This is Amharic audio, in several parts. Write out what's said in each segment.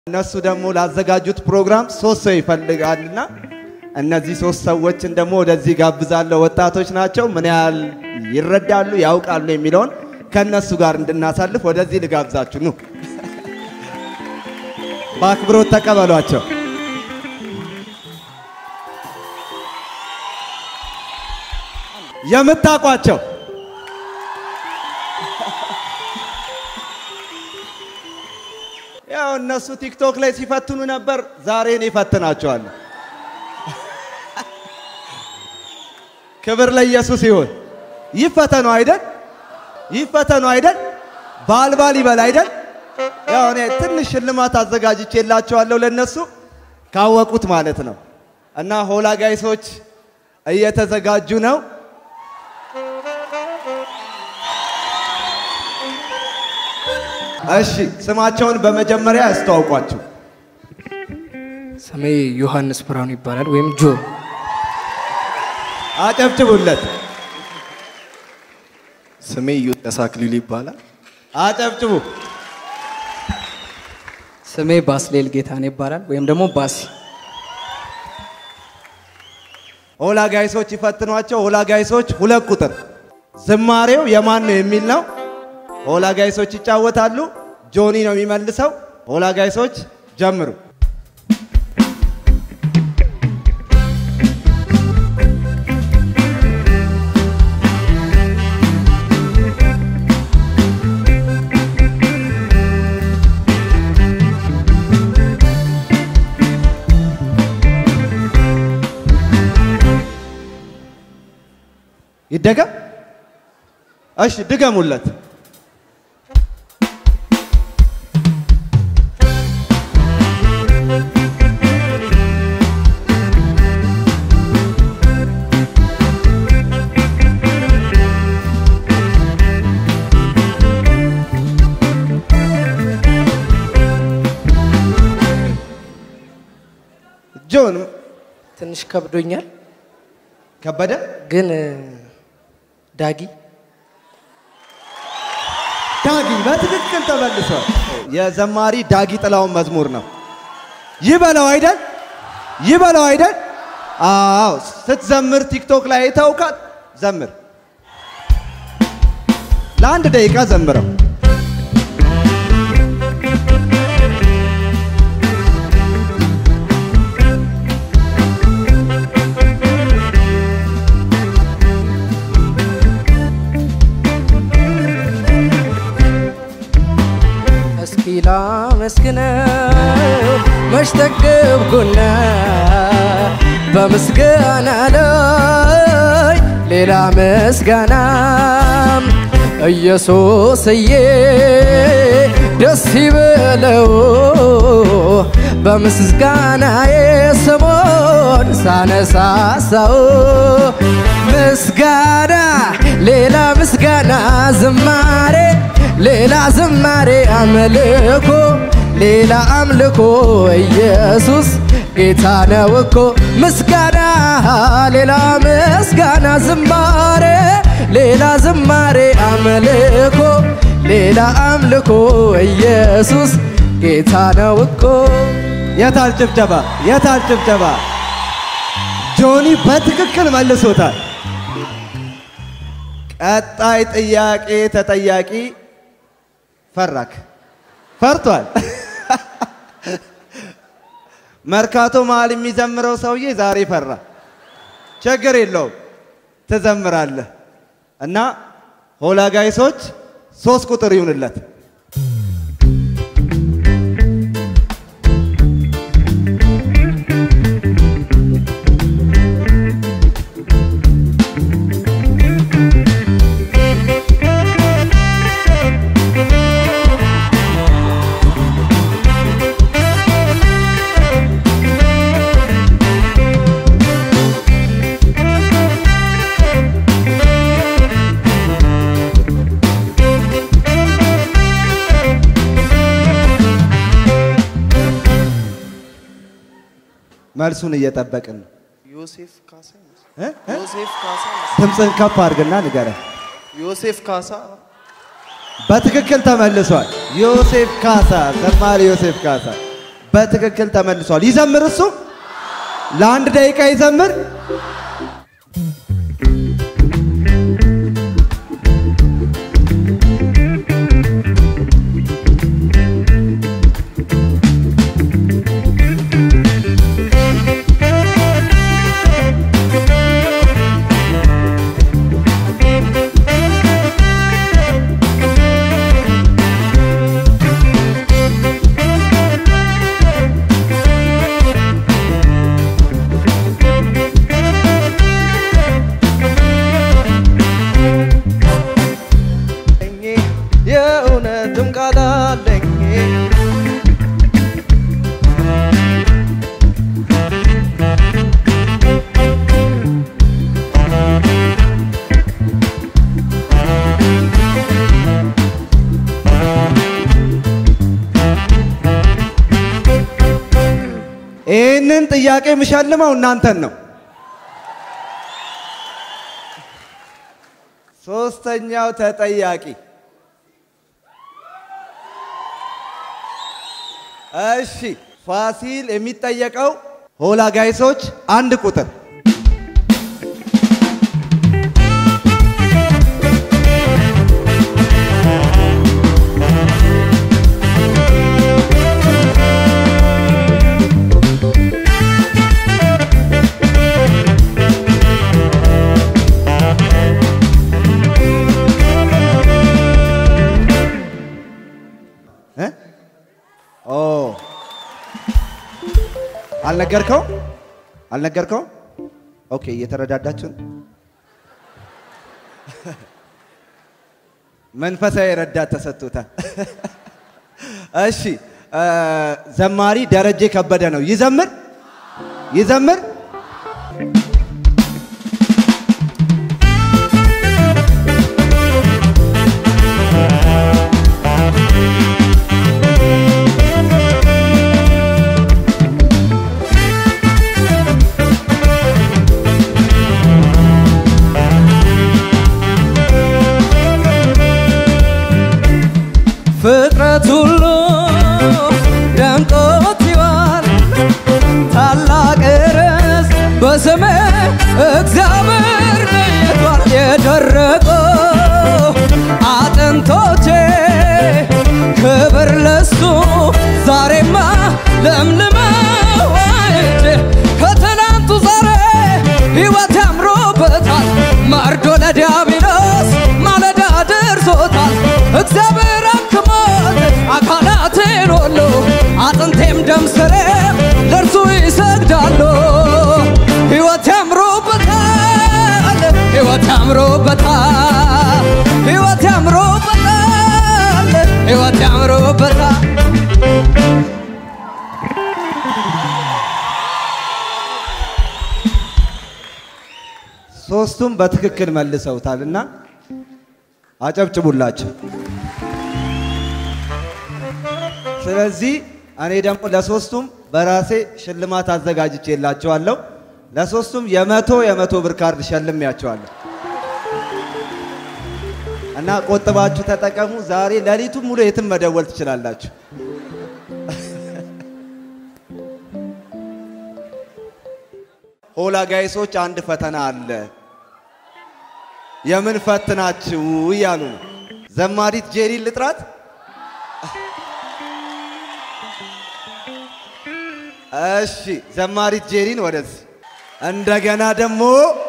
እነሱ ደግሞ ላዘጋጁት ፕሮግራም ሶስት ሰው ይፈልጋልና እነዚህ ሶስት ሰዎችን ደግሞ ወደዚህ ጋብዛለሁ። ወጣቶች ናቸው። ምን ያህል ይረዳሉ ያውቃሉ የሚለውን ከእነሱ ጋር እንድናሳልፍ ወደዚህ ልጋብዛችሁ። ኑ በአክብሮት ተቀበሏቸው። የምታውቋቸው ያው እነሱ ቲክቶክ ላይ ሲፈትኑ ነበር። ዛሬ እኔ እፈትናቸዋለሁ። ክብር ለኢየሱስ ይሁን። ይፈተኑ አይደል? ይፈተኑ አይደል? ባልባል ይበል አይደል? ያው እኔ ትንሽ ሽልማት አዘጋጅቼላቸዋለሁ ለነሱ ካወቁት ማለት ነው። እና ሆላ ጋይሶች እየተዘጋጁ ነው። እሺ ስማቸውን በመጀመሪያ ያስተዋውቋቸው። ስሜ ዮሐንስ ብርሃኑ ይባላል ወይም ጆ። አጨብጭቡለት፣ ስሜ ዮዳስ አክሊሉ ይባላል። አጨብጭቡ። ስሜ ባስሌል ጌታን ይባላል ወይም ደግሞ ባሲ። ሆላ ጋይሶች ይፈትኗቸው። ሆላ ጋይሶች ሁለት ቁጥር ዝማሬው የማን ነው የሚል ነው። ሆላ ጋይሶች ይጫወታሉ። ጆኒ ነው የሚመልሰው። ሆላ ጋይሶች ጀምሩ። ይደገም። እሺ ድገሙለት። ጆን ትንሽ ከብዶኛል ከበደ ግን ዳጊ ዳጊ በትክክል ተመልሷል። የዘማሪ ዳጊ ጥላውን መዝሙር ነው። ይበለው አይደል? ይበለው አይደል? አዎ፣ ስትዘምር ቲክቶክ ላይ አይተውካል። ዘምር፣ ለአንድ ደቂቃ ዘምረው። እስኪ ላመስግነው መች ጠገብኩና በምስጋና ላይ ሌላ ምስጋና ኢየሱስዬ ደስ ይበለው በምስጋናዬ ስሙን ሳነሳሳው ምስጋና ሌላ ምስጋና ዝማሬ ሌላ ዝማሬ አምልኮ ሌላ አምልኮ ኢየሱስ ጌታ ነው እኮ ምስጋና ሌላ ምስጋና ዝማሬ ሌላ ዝማሬ አምልኮ ሌላ አምልኮ ኢየሱስ ጌታ ነው እኮ የታል ጭብጨባ? የታል ጭብጨባ? ጆኒ በትክክል መልሶታል። ቀጣይ ጥያቄ ተጠያቂ ፈራክ ፈርቷል። መርካቶ መሀል የሚዘምረው ሰውዬ ዛሬ ፈራ። ችግር የለውም ትዘምራለህ። እና ሆላ ጋይሶች ሶስት ቁጥር ይሁንለት። መልሱን እየጠበቅን ነው። ዮሴፍ ካሳ እ? እ? ዮሴፍ ካሳ ድምፅን ከፍ አድርግና ንገረን። ዮሴፍ ካሳ በትክክል ተመልሷል። ዮሴፍ ካሳ፣ ዘማሪ ዮሴፍ ካሳ በትክክል ተመልሷል። ይዘምር እሱ ለአንድ ደቂቃ ይዘምር። የእውነትም ቃል አለኝ ይህንን ጥያቄ የምሸልመው እናንተን ነው። ሶስተኛው ተጠያቂ እሺ፣ ፋሲል የሚጠየቀው ሆላ ጋይሶች አንድ ቁጥር እ? ኦ አልነገርከው አልነገርከው? ኦኬ እየተረዳዳችሁ ነው። መንፈሳዊ ረዳት ተሰጥቶታል። እሺ እ፣ ዘማሪ ደረጀ ከበደ ነው። ይዘምር ይዘምር። ፍጥረት ሁሉ ደምቆት ይዋል ታላቅ ርዕስ በስሜ እግዚአብሔር ለይቷል። የደረቀው አጥንቶቼ ክብር ለሱ ዛሬማ ለምልመው አይቼ ከትናንቱ ዛሬ ሕይወት ያምሮበታል። መርዶ ለዲያብሎስ ማለዳ ደርሶታል። እግዚአብሔር አክሞት አካላቴን ሁሉ አጥንቴም ደም ስሬም ለእርሱ ይሰግዳሉ። ሕይወት ያምሮበታል፣ ሕይወት ያምሮበታል፣ ሕይወት ያምሮበታል፣ ሕይወት ያምሮበታል። ሶስቱም በትክክል መልሰውታል እና አጨብጭቡላቸው። ስለዚህ እኔ ደግሞ ለሶስቱም በራሴ ሽልማት አዘጋጅቼላቸዋለሁ። ለሶስቱም የመቶ የመቶ ብር ካርድ ሸልሜያቸዋለሁ እና ቆጥባችሁ ተጠቀሙ። ዛሬ ሌሊቱን ሙሉ የትም መደወል ትችላላችሁ። ሆላ ጋይሶች አንድ ፈተና አለ። የምን ፈትናችሁ እያሉ ነው። ዘማሪት ጄሪን ልጥራት። እሺ ዘማሪት ጄሪን ወደዚህ። እንደገና ደግሞ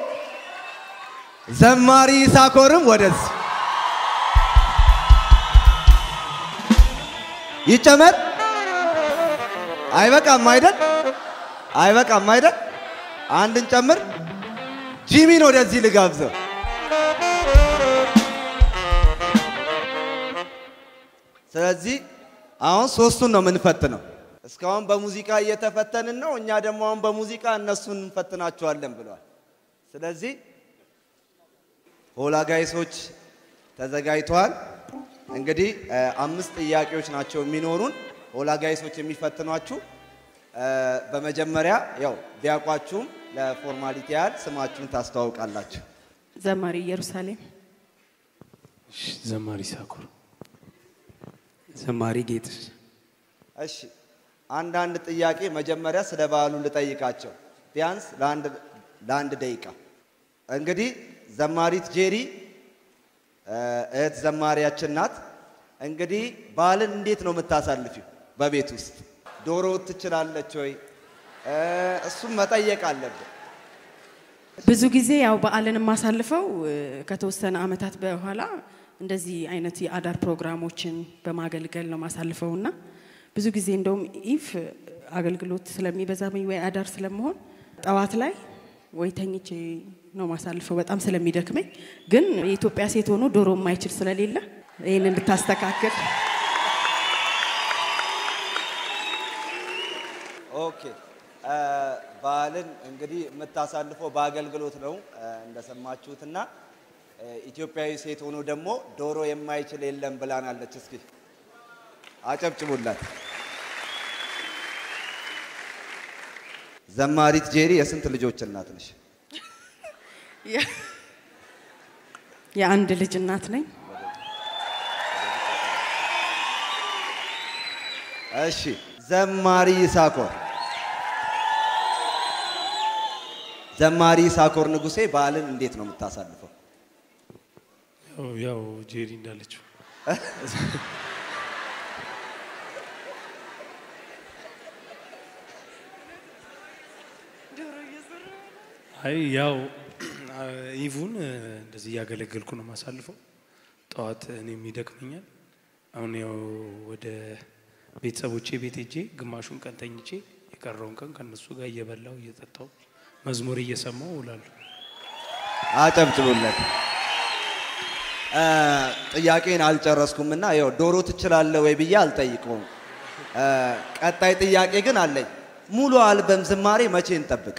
ዘማሪ ሳኮርም ወደዚህ ይጨመር። አይበቃም አይደል? አይበቃም አይደል? አንድን ጨምር። ጂሚን ወደዚህ ልጋብዘው። ስለዚህ አሁን ሶስቱን ነው የምንፈትነው። እስካሁን በሙዚቃ እየተፈተንን ነው። እኛ ደግሞ አሁን በሙዚቃ እነሱን እንፈትናቸዋለን ብለዋል። ስለዚህ ሆላ ጋይሶች ተዘጋጅተዋል። እንግዲህ እ፣ አምስት ጥያቄዎች ናቸው የሚኖሩን ሆላ ጋይሶች የሚፈትኗችሁ። እ፣ በመጀመሪያ ያው ቢያውቋችሁም ለፎርማሊቲ ያህል ስማችሁን ታስተዋውቃላችሁ። ዘማሪ ኢየሩሳሌም፣ እሺ፣ ዘማሪ ሳኮር፣ ዘማሪ ጌትሽ፣ እሺ አንዳንድ ጥያቄ መጀመሪያ ስለ በዓሉ ልጠይቃቸው ቢያንስ ለአንድ ለአንድ ደቂቃ። እንግዲህ ዘማሪት ጄሪ እ፣ እህት ዘማሪያችን ናት። እንግዲህ በዓልን እንዴት ነው የምታሳልፊው? በቤት ውስጥ ዶሮ ትችላለች ወይ? እ፣ እሱም መጠየቅ አለብን። ብዙ ጊዜ ያው በዓልን የማሳልፈው እ፣ ከተወሰነ ዓመታት በኋላ እንደዚህ አይነት የአዳር ፕሮግራሞችን በማገልገል ነው ማሳልፈው እና ብዙ ጊዜ እንደውም ኢፍ አገልግሎት ስለሚበዛብኝ ወይ አዳር ስለመሆን ጠዋት ላይ ወይ ተኝቼ ነው ማሳልፈው በጣም ስለሚደክመኝ። ግን የኢትዮጵያ ሴት ሆኖ ዶሮ የማይችል ስለሌለ ይህንን ብታስተካክል ኦኬ እ፣ በዓልን እንግዲህ የምታሳልፈው በአገልግሎት ነው እ፣ እንደሰማችሁትና እ፣ ኢትዮጵያዊ ሴት ሆኖ ደግሞ ዶሮ የማይችል የለም ብላናለች። እስኪ አጨብጭቡላት። ዘማሪት ጄሪ የስንት ልጆች እናት ነሽ? የአንድ ልጅ እናት ነኝ። እሺ ዘማሪ ይሳኮር ዘማሪ ይሳኮር ንጉሴ በዓልን እንዴት ነው የምታሳልፈው? ያው ያው ጄሪ እንዳለችው አይ ያው ኢቭን እንደዚህ እያገለገልኩ ነው የማሳልፈው። ጠዋት እኔም ይደክመኛል። አሁን ያው ወደ ቤተሰቦቼ ቤት ሄጄ ግማሹን ቀን ተኝቼ የቀረውን ቀን ከነሱ ጋር እየበላው እየጠጣው መዝሙር እየሰማው እውላለሁ። አጨብጭቡለት። እ፣ ጥያቄን አልጨረስኩም እና ይኸው ዶሮ ትችላለህ ወይ ብዬ አልጠይቀውም። እ፣ ቀጣይ ጥያቄ ግን አለኝ። ሙሉ አልበም ዝማሬ መቼ እንጠብቅ?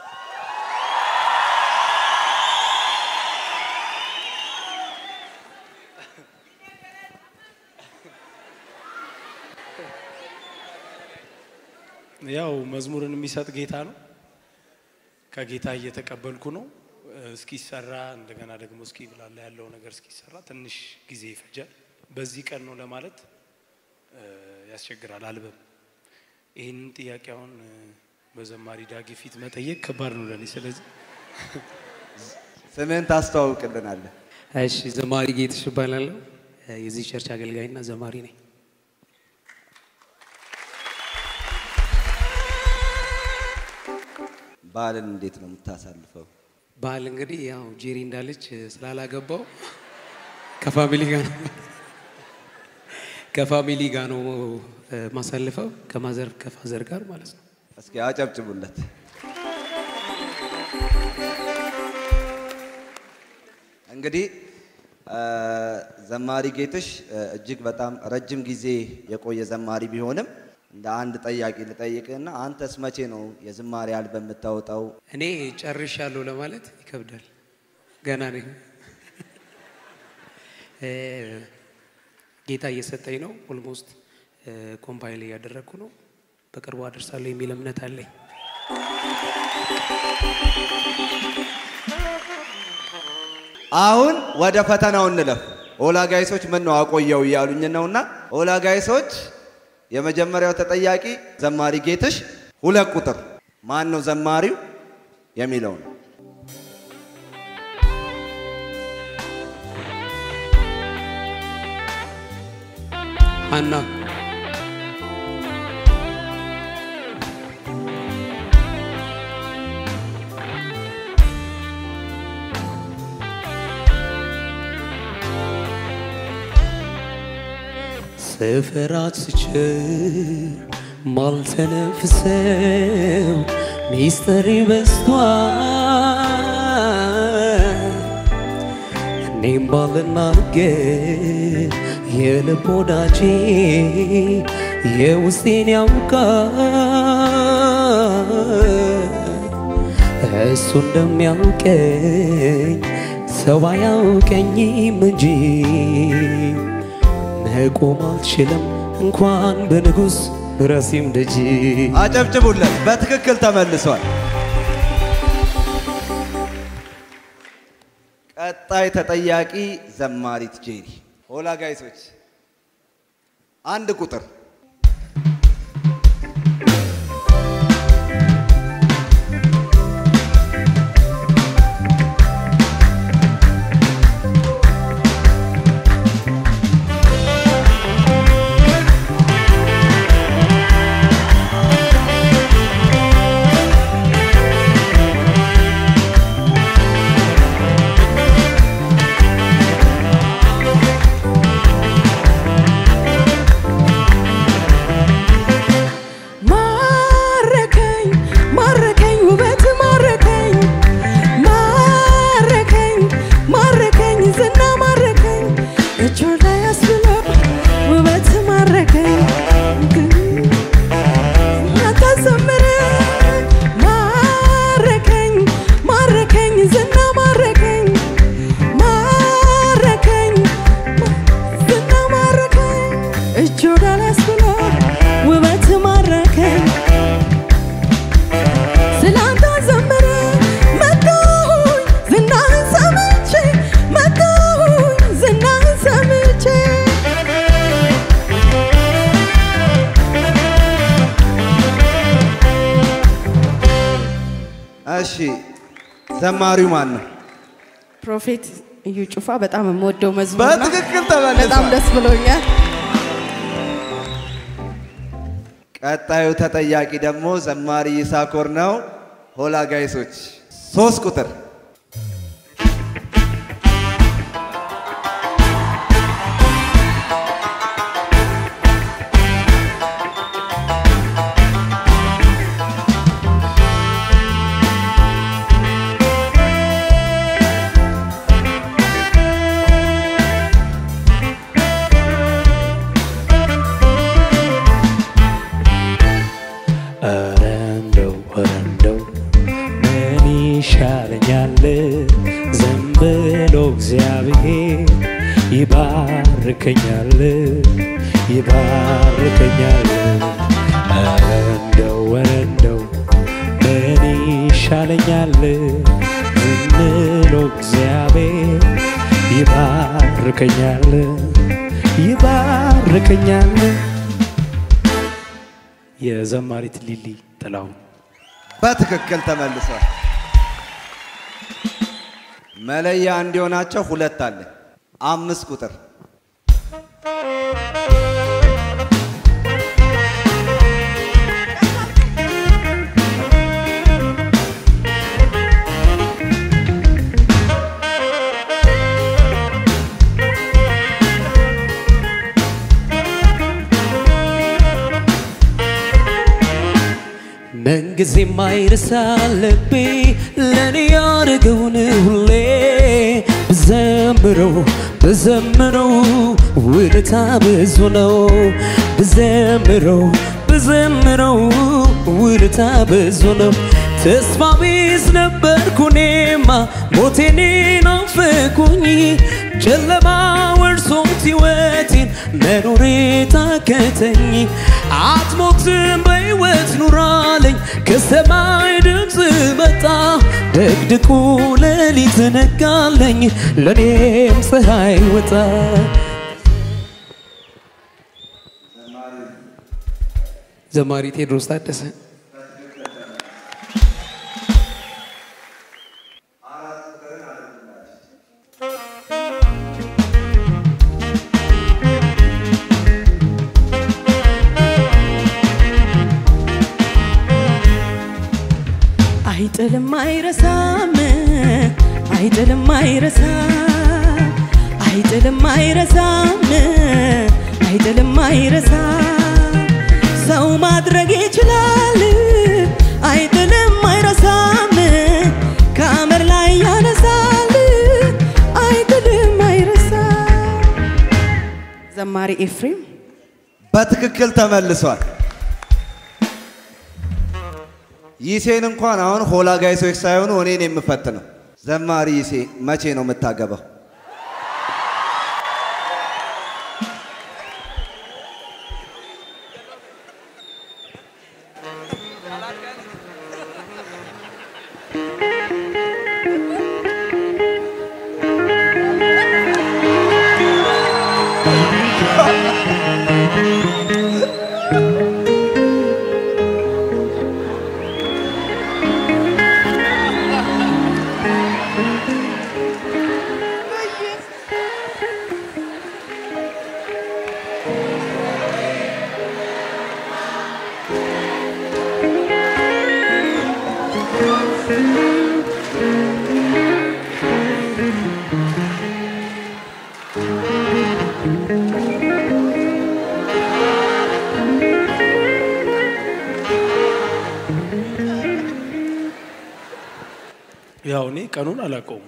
ያው መዝሙርን የሚሰጥ ጌታ ነው። ከጌታ እየተቀበልኩ ነው። እስኪሰራ እንደገና ደግሞ እስኪ ብላላ ያለው ነገር እስኪሰራ ትንሽ ጊዜ ይፈጃል። በዚህ ቀን ነው ለማለት እ፣ ያስቸግራል። አልበም ይህንን ጥያቄ አሁን እ፣ በዘማሪ ዳጊ ፊት መጠየቅ ከባድ ነው ለኔ። ስለዚህ ስምህን ታስተዋውቅልናለህ? እሺ ዘማሪ ጌትሽ እባላለሁ። የዚህ ቸርች አገልጋይና ዘማሪ ነኝ። በዓልን እንዴት ነው የምታሳልፈው? በዓል እንግዲህ ያው ጄሪ እንዳለች ስላላገባው ከፋሚሊ ጋር ነው ከፋሚሊ ጋር ነው እ፣ ማሳልፈው ከማዘር ከፋዘር ጋር ማለት ነው። እስኪ አጨብጭቡለት። እንግዲህ እ፣ ዘማሪ ጌትሽ እ፣ እጅግ በጣም ረጅም ጊዜ የቆየ ዘማሪ ቢሆንም እንደ አንድ ጠያቂ ልጠይቅህና አንተስ መቼ ነው የዝማሬ አልበም የምታወጣው? እኔ ጨርሻለሁ ለማለት ይከብዳል። ገና ነኝ። እ፣ ጌታ እየሰጠኝ ነው። ኦልሞስት ኮምፓይል እያደረግኩ ነው። በቅርቡ አደርሳለሁ የሚል እምነት አለኝ። አሁን ወደ ፈተናው እንለፍ። ኦላ ጋይሶች ምን ነው አቆየው እያሉኝ ነውና ኦላ ጋይሶች የመጀመሪያው ተጠያቂ ዘማሪ ጌትሽ፣ ሁለት ቁጥር ማን ነው ዘማሪው የሚለው ነው። ሀና ስፍራት ስችር ማልተነፍሰው ሚስጥር በዝቷል እኔም ባልናገር የልብ ወዳጄ የውስጤን ያውቃል እሱ እንደሚያውቀኝ ሰው አያውቀኝም እንጂ መቆም አልችልም እንኳን በንጉሥ ራሴም ደጅ አጨብጭቡለት። በትክክል ተመልሷል። ቀጣይ ተጠያቂ ዘማሪት ጄሪ። ኦላ ጋይሶች አንድ ቁጥር እሺ ዘማሪው ማን ነው? ፕሮፌት እዩ ጩፋ በጣም የምወደው መዝሙር ነው። በትክክል ተመልሷል። በጣም ደስ ብሎኛል። ቀጣዩ ተጠያቂ ደግሞ ዘማሪ ይሳኮር ነው። ሆላ ጋይሶች ሶስት ቁጥር ኧረ እንደው ኧረ እንደው ምን ይሻለኛል ዝም ብሎ እግዚአብሔር ይባርከኛል ይባርከኛል ኧረ እንደው ኧረ እንደው ምን ይሻለኛል ዝም ብሎ እግዚአብሔር ይባርከኛል ይባርከኛል የዘማሪት ሊሊ ጥላሁን በትክክል ተመልሷል። መለያ እንዲሆናቸው ሁለት አለ። አምስት ቁጥር ምንጊዜ ማይረሳ ልቤ ለኔ ያደረገውን ሁሌ ብዘምረው ብዘምረው ውለታ ብዙ ነው ብዘምረው ብዘምረው ውለታ ብዙ ነው ተስፋ ቢስ ነበርኩ እኔማ ሞቴን ናፈቁኝ ጨለማ ወርሶት ሕይወቴን መኖሬ ታከተኝ አትሞትም በሕይወት ኑራለኝ ከሰማይ ድምፅ መጣ ደግድቁ ሌሊት ነጋለኝ ለእኔም ፀሐይ ወጣ ዘማሪ ቴዎድሮስ ታደሰ አይጥልም አይረሳም አይጥልም አይረሳም አይጥልም አይረሳም አይጥልም አይረሳም ሰው ማድረግ ይችላል አይጥልም አይረሳም ከአመር ላይ ያነሳል አይጥልም አይረሳም ዘማሪ ኤፍሬም በትክክል ተመልሷል። ይሴን እንኳን አሁን ሆላ ጋይሶች ሳይሆኑ እኔን የምፈትነው ዘማሪ ይሴ መቼ ነው የምታገባው? ያው እኔ ቀኑን አላውቀውም።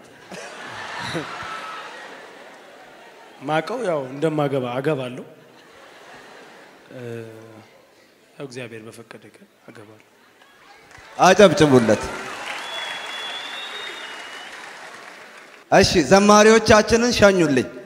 ማቀው ያው እንደማገባ አገባለሁ። እ፣ ያው እግዚአብሔር በፈቀደ ቀን አገባለሁ። አጨብጭቡለት። እሺ ዘማሪዎቻችንን ሸኙልኝ።